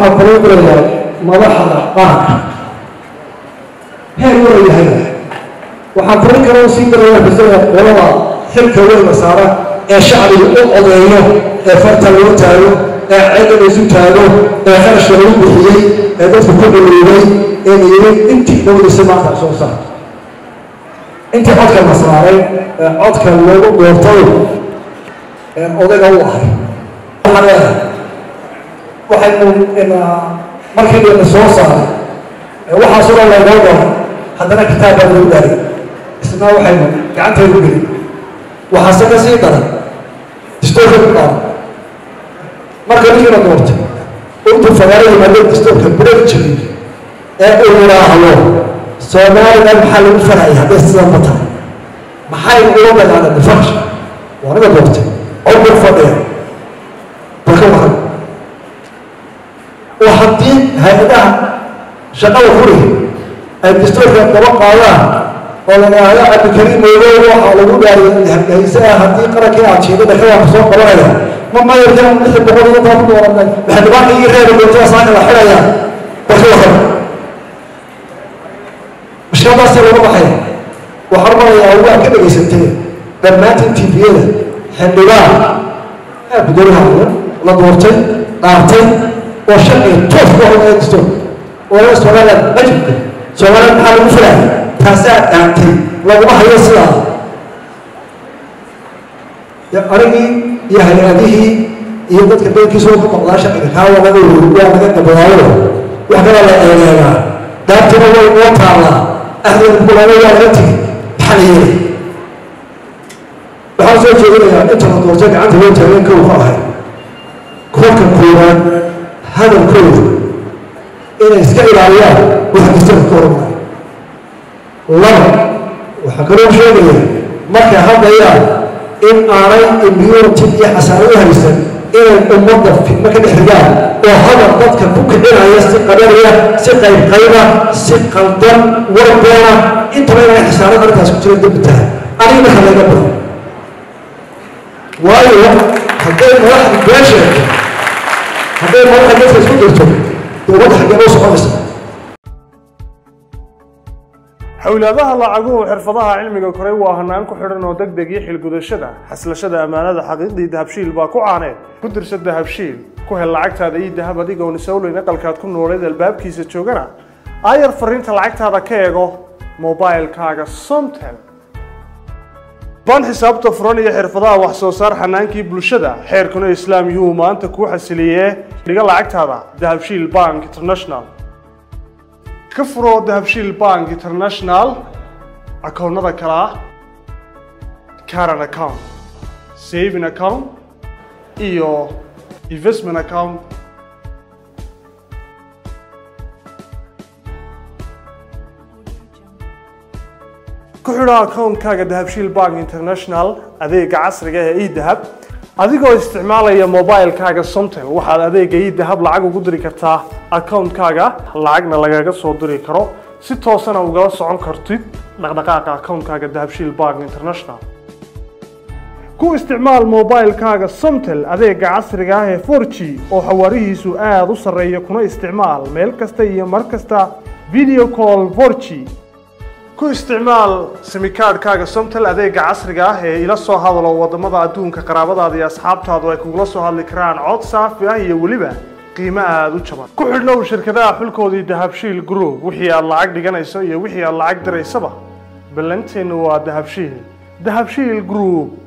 waxaa kaloo gelayaa madaxda qaranka heer wada yahayna waxaa korin kaloo sii galaya bisada qolada xilka weyna saara ee shacbiga u odeeyo ee farta loo taago ee ceedda laysu taago ee qarashka lagu bixiyey ee dadku ku dhaliilay ee layiri intii dhowdisa maanta soo saar intii codka la saaray ee codka loogu goortay ee odayga u ahay waxaa leedahay waxaynu markii layna soo saaray waxaasoo dhan laynoo doono haddana kitaab baa lagu daaray isna waxaynu gacantaynu gelin waxaase ka sii daran distoorka ku dhaaro marka ninkiina doortay intuu fagaaro yimaado distoorka bireeg jirin ee uu yidhaahdo soomaaliland maxaa lagu faraya hadday sidanba tahay maxay ula dagaalan farsha waa niga doortay codbur fadhiya balka waran oo haddii hay-adaha shaqada furiga ay distoorka daba qaadaan oo la yidhaahdo cabdikariim moodow waxaa lagu dhaariyay hayse ah haddii qarankii aad jeedada ka waaka soo qabanaya ma mayarkan lixi boqol iyo intaa ku dooranay maxdibaanka ii reeba doontada saaka la xidhaya balka waran mushkiladaasi laga baxaya waxaan marayaa waa ka dhegaysantay dhammaantiin tviyada xildhibaan gudoomiyaha la doortay dhaartay oo sharciga toos ku hormaya distoor oo laga somaliland majibka somaliland maxaa lagu filaya taasaa dhaantay laguma hayo sidaa anigii iyo hay-adihii iyo dadka beelkiisa ka maqdaa sharciga kaa waa laga waa laga gabadaayo wax kalaa la eegeegaa daartina way noo taallaa ahdeeda kulaalo waa laga tegi maxaa la yeelay waxaan soo jeedinayaa inta la doortay gacanta loo taageen kow ka ahay kolka koowaad hadalkooda inay iska ilaaliyaan waxa kastaba ka hormaya laba waxaa kaloo sheegaya markay hadlayaan in aanay immunity iyo xasaano u haysan inay ummadda fidno ka dhex rigaan oo hadal dadka ku kicinaya si qabanaya si qaybqayba si qaldan warbeena intaba inay xasaanada arrintaas ku jira dembi tahay aniga marka laga bado waayo hadday madaxda been sheegto hadday madaxda dadka isku dirto dee wadda xaggee loo soconaysa xowlaadaha lacaguhu xirfadaha cilmiga koray waa hanaan ku xidhan oo deg deg iyo xilgudashada xaslashada ammaanada xaqiiqdii dahabshiil baa ku caaneed ku dirsa dahabshiil ku hel lacagtaada iyo dahab adigoon isowleyn aqalkaad ku nooleed albaabkiisa joogana aayar fariinta lacagtaada ka eego mobilkaaga somtel ban xisaabta furan iyo xirfadaha wax soo saar xanaankii bulshada xeerkuna islaam yuu maanta kuu xasiliyee dhiga lacagtaada dahabshiil bank international ka furo dahabshiil bank international akoonnada kale ah caran account saving account iyo investment account ku xidho akoonkaaga dahabshiil bank international adeega casriga ee edahab adigoo isticmaalaya mobilkaaga somtel waxaad adeega edahab lacag ugu diri kartaa akoonkaaga lacagna lagaga soo diri karo si toosana ugala socon kartid dhaqdhaqaaqa akoonkaaga dahabshiil bank international ku isticmaal mobilkaaga somtel adeega casriga ah ee 4g oo xawaarihiisu aada u sarreeya kuna isticmaal meel kasta iyo mar kasta video call 4g ku isticmaal simikaadhkaaga somtel adeega casriga ah ee ila soo hadalo wadamada adduunka qaraabadaada iyo asxaabtaadu ay kugula soo hadli karaan cod saafi ah iyo weliba qiimo aada u jaban ku xidhnow shirkadaha xulkoodii dahabshiil group wixii aad lacag dhiganayso iyo wixii aad lacag diraysaba ballanteennu waa dahabshiil dahabshiil group